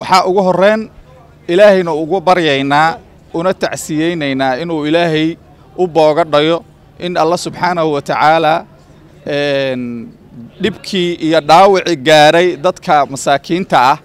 waxaa ugu horreyn ilaahayna ugu baryaynaa una tacsiyeynaynaa inuu ilaahay u boogadhayo in alla subxaanahu wa tacaalaa dhibkii iyo dhaawacii gaaray dadka masaakiinta ah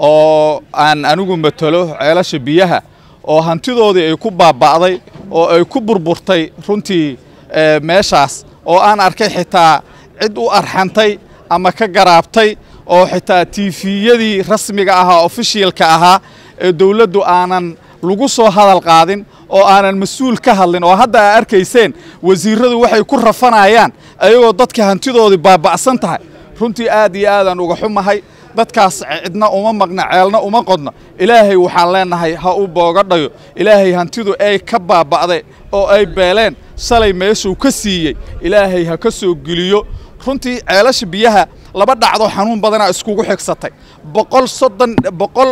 oo aan anigu matalo ceelasha biyaha oo hantidoodii ay ku baaba'day oo ay ku burburtay runtii meeshaas oo aan arkay xitaa cid u arxantay ama ka garaabtay oo xitaa tiifiyadii rasmiga ahaa ofishiyalka ahaa ee dawladdu aanan lagu soo hadal qaadin oo aanan mas-uul ka hadlin oo hadda aa arkayseen wasiirradu waxay ku rafanayaan ayagoo dadka hantidoodii baaba'san tahay runtii aad iyo aadaan uga xumahay dadkaas cidna uma maqna ceelna uma qodno ilaahay waxaan leennahay ha u boogadhayo ilaahay hantidu ay ka baaba'day oo ay beeleen shalay meeshuu ka siiyey ilaahay ha ka soo geliyo runtii ceelasha biyaha laba dhacdoo xanuun badanaa iskugu xigsatay boqol soddon boqol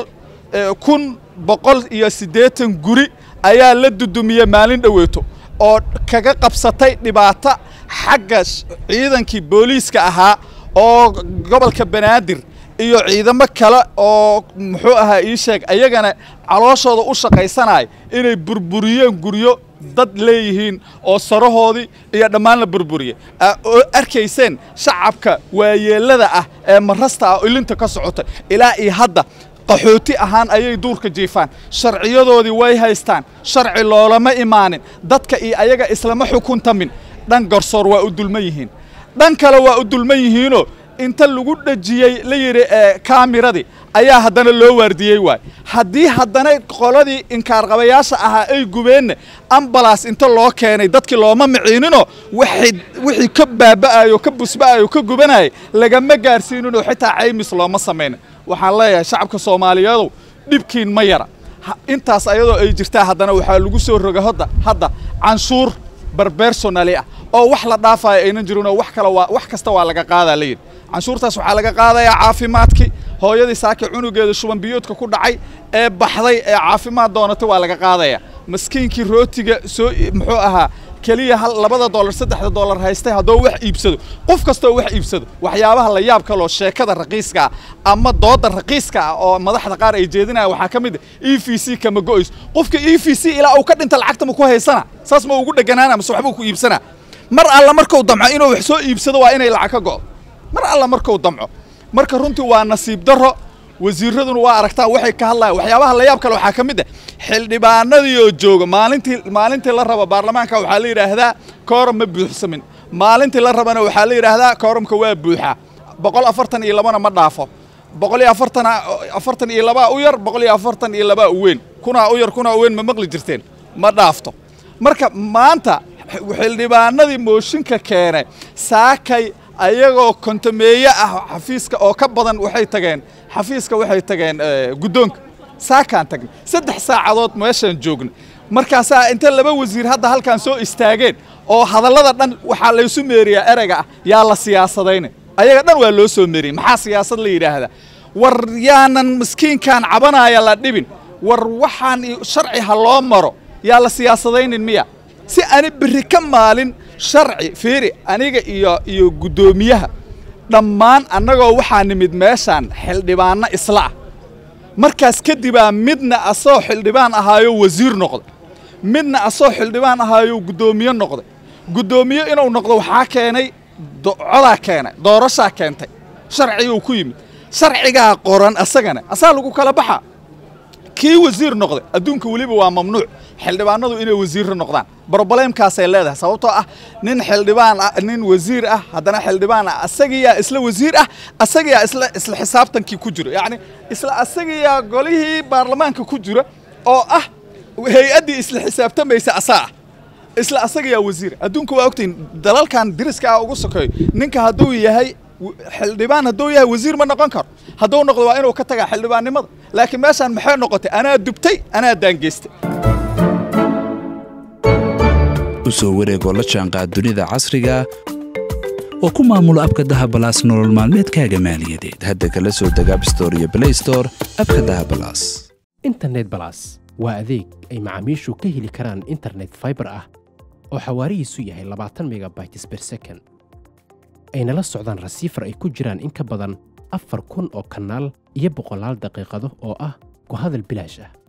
kun boqol iyo siddeetan guri ayaa la dudumiyey maalin dhoweeto oo kaga qabsatay dhibaato xagga ciidankii booliiska ahaa oo gobolka banaadir iyo ciidamo kale oo muxuu ahaa ii sheeg ayagana calooshooda u shaqaysanaya inay burburiyeen guryo dad leeyihiin oo sarahoodii iyo dhammaan la burburiyey oo arkayseen shacabka waayeellada ah ee marasta ah ilinta ka socotay ilaa iyo hadda qaxooti ahaan ayay duurka jiifaan sharciyadoodii way haystaan sharci loolama imaanin dadka iyo ayaga islama xukuntamin dhan garsoor waa u dulman yihiin dhan kale waa u dulman yihiinoo inta lagu dhejiyey la yidhi kaamiradii ayaa haddana loo waardiyey waay haddii haddana qoladii inkaarqabayaasha ahaa ay gubeenna ambalaas inta loo keenay dadkii looma miciininoo wixii ka baaba'ayo ka busba'ayo ka gubanayay lagama gaarsiininoo xitaa caymis looma samayna waxaan leeyahay shacabka soomaaliyeedow dhibkiin ma yara intaas ayadoo ay jirtaa haddana waxaa lagu soo roga hadda hadda canshuur barbersonali ah oo wax la dhaafayo aynan jirinoo wax kale waa wax kasta waa laga qaadaa la yidhi canshuurtaas waxaa laga qaadayaa caafimaadkii hooyadii saaki cunugeeda shuban biyoodka ku dhacay ee baxday ee caafimaad doonatay waa laga qaadayaa maskiinkii rootiga soo muxuu ahaa keliya hal labada dollar saddexda dollar haystay haddoo wax iibsado qof kastoo wax iibsado waxyaabaha la yaab kaloo sheekada raqiiska ah ama dooda raqiiska ah oo madaxda qaar ay jeedinaya waxaa ka mid ah e v c kama go'ayso qofka e v c ilaa uu ka dhinta lacagta ma ku haysana saas ma ugu dheganaana mase waxbuu ku iibsanaa mar alla markuu damco inuu wax soo iibsado waa inay lacag ka go'do mar alla markuu damco marka runtii waa nasiib darro wasiiraduna waa aragtaan waxay ka hadlayaan waxyaabaha la yaab kale waxaa ka mid ah xildhibaanadii oo jooga maalintii maalintii la rabo baarlamaanka waxaa la yidhaahdaa kooram ma buuxsamin maalintii la rabana waxaa la yidhaahdaa kooramka waa buuxaa boqol afartan iyo labana ma dhaafo boqol iyo afartan afartan iyo labaa u yar boqol iyo afartan iyo labaa u weyn kunaa u yar kunaa u weyn ma maqli jirteen ma dhaafto marka maanta xildhibaanadii mooshinka keenay saakay ayagoo kontameeye ah xafiiska oo ka badan waxay tageen xafiiska waxay tageen guddoonka saakaan tagnay saddex saacadood meeshaan joogna markaasaa inta laba wasiir hadda halkaan soo istaageen oo hadallada dhan waxaa laysu meeriyaa ereyga ah yaa la siyaasadayna ayaga dhan waa loo soo meeriyey maxaa siyaasad la yidhaahdaa war yaanan miskiinkaan cabanaya la dhibin war waxaan sharci ha loo maro yaa la siyaasadaynin miya si ani berri ka maalin sharci fiiri aniga iyo iyo guddoomiyaha dhammaan annagoo waxaa nimid meeshaan xildhibaanno isla ah markaas kadibaa midna asoo xildhibaan ahaayo wasiir noqday midna asoo xildhibaan ahaayo guddoomiye noqday guddoomiye inuu noqdo waxaa keenay codaa keenay doorashaa keentay sharciguu ku yimid sharcigaa qoran asagana asaa lagu kala baxaa kii wasiir noqday adduunka weliba waa mamnuuc xildhibaanadu inay wasiirra noqdaan brobleemkaasay leedahay sababtoo ah nin xildhibaan ah nin wasiir ah haddana xildhibaan ah asagiyaa isla wasiir ah asagiyaa isla isla xisaabtankii ku jira yacni isla asagiyaa golihii baarlamaanka ku jira oo ah hay-addii isla xisaabtamaysa asaa ah isla asagiyaa wasiir adduunka waa ogtahin dalalkan diriska ah ugu sokeeyo ninka hadduu yahay xildhibaan hadduu yahay wasiir ma noqon karo hadduu noqdo waa inuu ka tagaa xildhibaannimada laakiin meeshaan maxay noqotay anaa dubtay anaa daangeystay u soo wareegoo la jaanqaad dunida casriga oo ku maamulo abka dahabalaas nolol maalmeedkaaga maaliyadeed hadda kala soo deg abstore iyo blaystore abka dahabalaas internet balas waa adeeg ay macaamiishu ka heli karaan internet faibar ah oo xawaarihiisu yahay labaatan megabytes ber second ayna la socdaan rasiifar ay ku jiraan in ka badan afar kun oo kanaal iyo boqolaal daqiiqado oo ah ku hadal bilaash ah